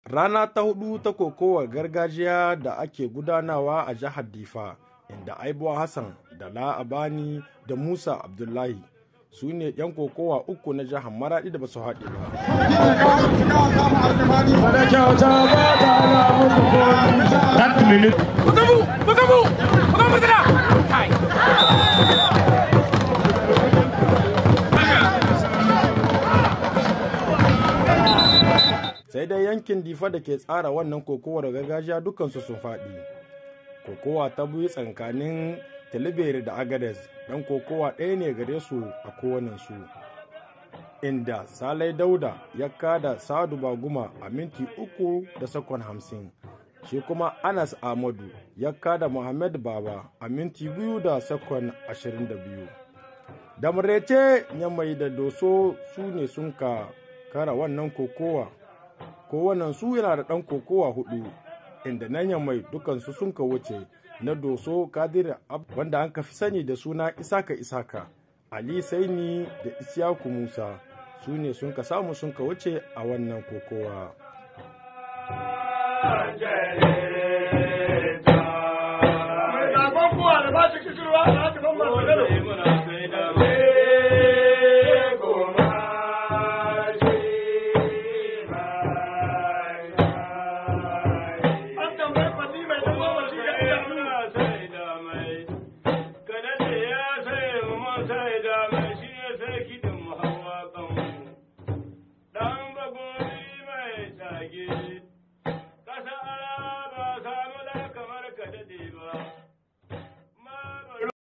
Rana ta hudu ta kokowar gargajiya da ake gudanawa a jihar Difa, inda Aibuwa Hassan da La'abani da Musa Abdullahi su ne 'yan kokowa uku na jihar Maradi da ba su haɗe ba. sai dai yankin difa da ke tsara wannan kokowar gargajiya dukansu sun faɗi kokowa ta biyu tsakanin talibere da agades dan kokowa ɗaya ne gare su a kowanensu inda salai dauda ya kada sadu baguma a minti uku da sakon hamsin shi kuma anas ahmadu ya kada muhammad baba a minti biyu da sakon ashirin da biyu da murece mai da doso su ne sun ka kara wannan kokowa kowannen su yana da ɗan kokowa hudu inda nan mai dukansu sun ka wuce na doso kadir wanda an fi sani da suna isaka isaka ali saini da isyaku musa su ne sun ka samu sun ka wuce a wannan kokowa